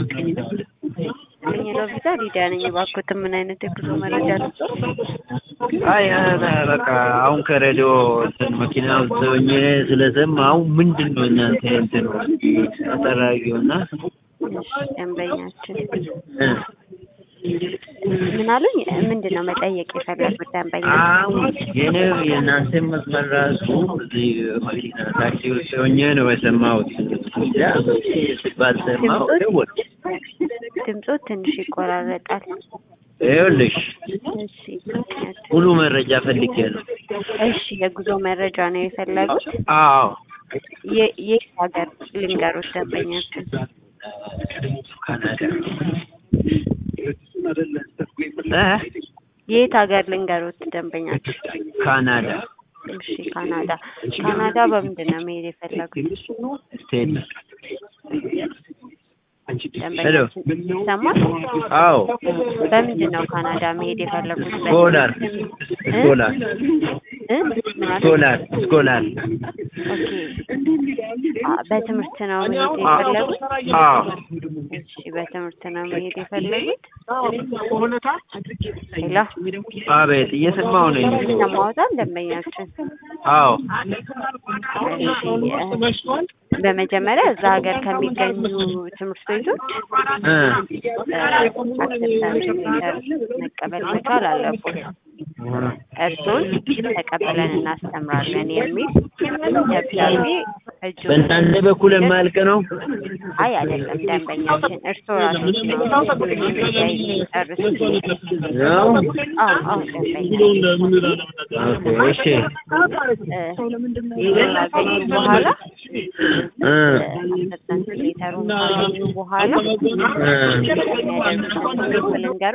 የሚለው ቪዛ ሊዲያ ነኝ። እባክዎትን ምን አይነት የጉዞ መረጃ ልስጥዎት? አይ በቃ አሁን ከሬዲዮ እንትን መኪና ውስጥ ሆኜ ስለሰማሁ ምንድን ነው እናንተ እንትን አጠራጊውና እሺ ደንበኛችን ምን አሉኝ? ምንድን ነው መጠየቅ የፈለጉት ደንበኛ? አሁን የኔ የእናንተን መስመር ራሱ እዚህ መኪና ታክሲ ውስጥ ሆኜ ነው የሰማሁት። ያ ሲባል ሰማሁ ደወልኩ። ድምፆ ትንሽ ይቆራረጣል። ይኸውልሽ እሺ ምክንያት ሙሉ መረጃ ፈልጌ ነው። እሺ የጉዞ መረጃ ነው የፈለጉት? አዎ የ- የት ሀገር ልንገሮት ደንበኛችን? ካናዳ እ የት ሀገር ልንገሮት ደንበኛችን? ካናዳ እሺ ካናዳ። ካናዳ በምንድን ነው መሄድ የፈለጉት? ስቴት ደንበኛችን ይሰማል? አዎ በምንድን ነው ካናዳ መሄድ የፈለጉት? ስኮላር ስኮላር እ? ምን አለ? ስኮላር ስኮላር ኦኬ አ- በትምህርት ነው መሄድ የፈለጉት? አዎ እሺ በትምህርት ነው መሄድ የፈለጉት? ሄሎ አቤት እየሰማሁ ነኝ። ይሰማዎታል ደንበኛችን? አዎ እሺ እ፣ በመጀመሪያ እዛ ሀገር ከሚገኙ ትምህርት ቤቶች እ አክሰፕታንስ ሌተር መቀበል መቻል አለቦት። እርሱን ተቀበለን እናስተምራለን የሚል ደብዳቤ እጁ በእናንተ በኩል የማያልቅ ነው። አይ አይደለም ደንበኛችን እርስዎ ራሶች ነው ጨርሱ። ነው አዎ አዎ ደንበኛ ኦኬ እሺ ይህን ካገኙ በኋላ እ አክሰፕታንስ ሌተሩን ካገኙ በኋላ እ የሚያደርጉትን ልንገር